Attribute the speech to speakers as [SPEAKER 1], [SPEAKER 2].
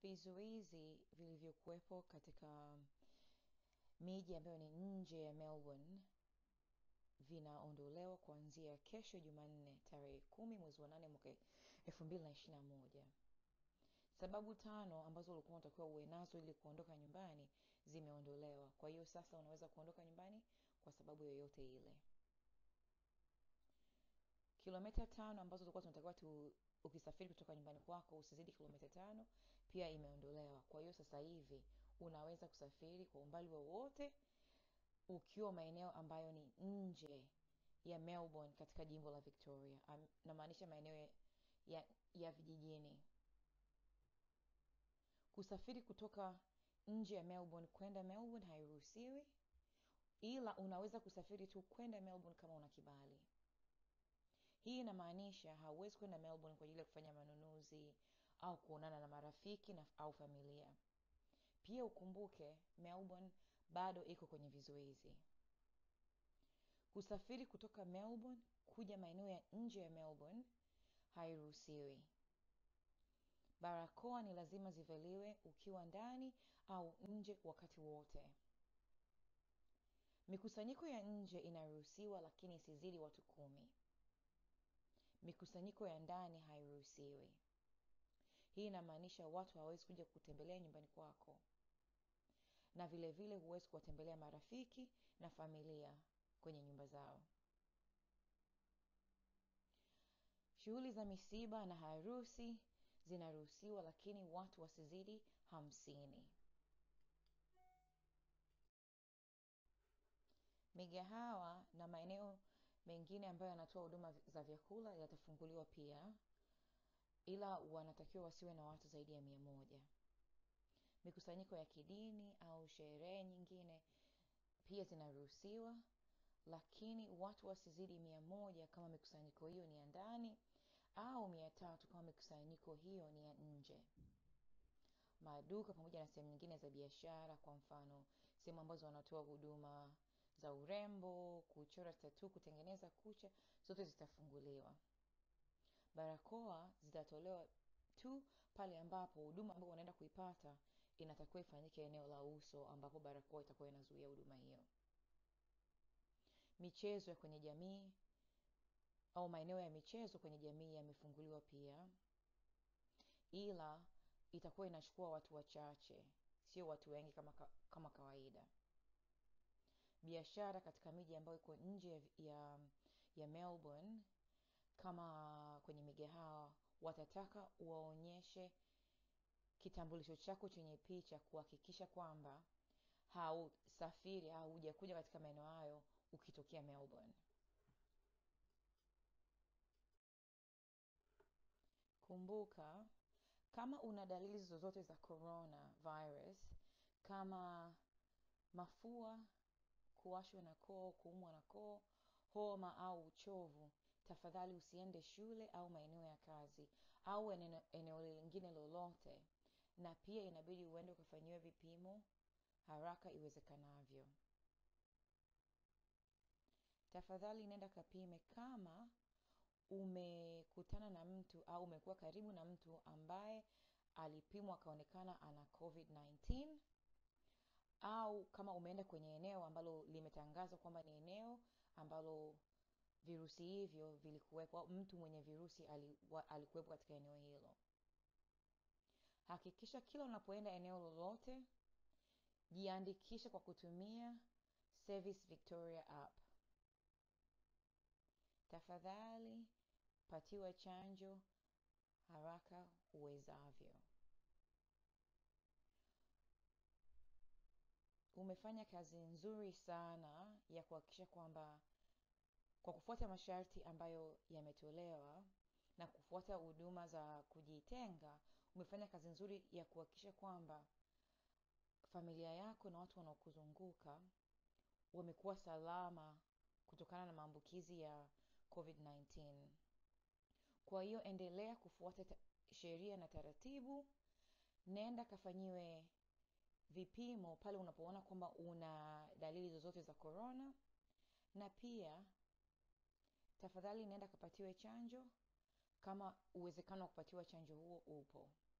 [SPEAKER 1] Vizuizi vilivyokuwepo katika miji ambayo ni nje ya Melbourne vinaondolewa kuanzia kesho Jumanne tarehe kumi mwezi wa nane mwaka elfu mbili na ishirini na moja. Sababu tano ambazo ulikuwa unatakiwa uwe nazo ili kuondoka nyumbani zimeondolewa. Kwa hiyo sasa unaweza kuondoka nyumbani kwa sababu yoyote ile. Kilomita tano ambazo tulikuwa tunatakiwa tu ukisafiri kutoka nyumbani kwako usizidi kilomita tano pia imeondolewa. Kwa hiyo sasa hivi unaweza kusafiri kwa umbali wowote ukiwa maeneo ambayo ni nje ya Melbourne katika jimbo la Victoria. Am- Namaanisha maeneo ya, ya, ya vijijini. Kusafiri kutoka nje ya Melbourne kwenda Melbourne hairuhusiwi, ila unaweza kusafiri tu kwenda Melbourne kama una kibali. Hii inamaanisha hauwezi kwenda Melbourne kwa ajili ya kufanya manunuzi au kuonana na marafiki na, au familia. Pia ukumbuke Melbourne bado iko kwenye vizuizi. Kusafiri kutoka Melbourne kuja maeneo ya nje ya Melbourne hairuhusiwi. Barakoa ni lazima zivaliwe ukiwa ndani au nje wakati wote. Mikusanyiko ya nje inaruhusiwa lakini isizidi watu kumi. Mikusanyiko ya ndani hairuhusiwi. Hii inamaanisha watu hawawezi kuja kutembelea nyumbani kwako, na vile vile huwezi kuwatembelea marafiki na familia kwenye nyumba zao. Shughuli za misiba na harusi zinaruhusiwa, lakini watu wasizidi hamsini. Migahawa na maeneo mengine ambayo yanatoa huduma za vyakula yatafunguliwa pia, ila wanatakiwa wasiwe na watu zaidi ya mia moja. Mikusanyiko ya kidini au sherehe nyingine pia zinaruhusiwa, lakini watu wasizidi mia moja kama mikusanyiko hiyo ni ya ndani au mia tatu kama mikusanyiko hiyo ni ya nje. Maduka pamoja na sehemu nyingine za biashara, kwa mfano sehemu ambazo wanatoa huduma za urembo, kuchora tatu, kutengeneza kucha, zote zitafunguliwa. Barakoa zitatolewa tu pale ambapo huduma ambayo unaenda kuipata inatakiwa ifanyike eneo la uso ambapo barakoa itakuwa inazuia huduma hiyo. Michezo ya kwenye jamii au maeneo ya michezo kwenye jamii yamefunguliwa pia, ila itakuwa inachukua watu wachache, sio watu wengi kama, ka- kama kawaida. Biashara katika miji ambayo iko nje ya, ya Melbourne kama kwenye migahawa watataka waonyeshe kitambulisho chako chenye picha kuhakikisha kwamba hausafiri au hujakuja katika maeneo hayo ukitokea Melbourne. Kumbuka, kama una dalili zozote za corona virus kama mafua, kuwashwa na koo, kuumwa na koo, homa au uchovu, tafadhali usiende shule au maeneo ya kazi au eneo, eneo lingine lolote, na pia inabidi uende ukafanyiwe vipimo haraka iwezekanavyo. Tafadhali nenda kapime kama umekutana na mtu au umekuwa karibu na mtu ambaye alipimwa akaonekana ana COVID-19 au kama umeenda kwenye eneo ambalo limetangazwa kwamba ni eneo ambalo virusi hivyo vilikuwepo au mtu mwenye virusi ali- wa- alikuwepo katika eneo hilo. Hakikisha kila unapoenda eneo lolote, jiandikishe kwa kutumia Service Victoria app. Tafadhali patiwa chanjo haraka uwezavyo. Umefanya kazi nzuri sana ya kuhakikisha kwamba kwa kufuata masharti ambayo yametolewa na kufuata huduma za kujitenga, umefanya kazi nzuri ya kuhakikisha kwamba familia yako na watu wanaokuzunguka wamekuwa salama kutokana na maambukizi ya COVID-19. Kwa hiyo endelea kufuata ta- sheria na taratibu, nenda kafanyiwe vipimo pale unapoona kwamba una dalili zozote za corona, na pia tafadhali nenda kapatiwe chanjo kama uwezekano wa kupatiwa chanjo huo upo.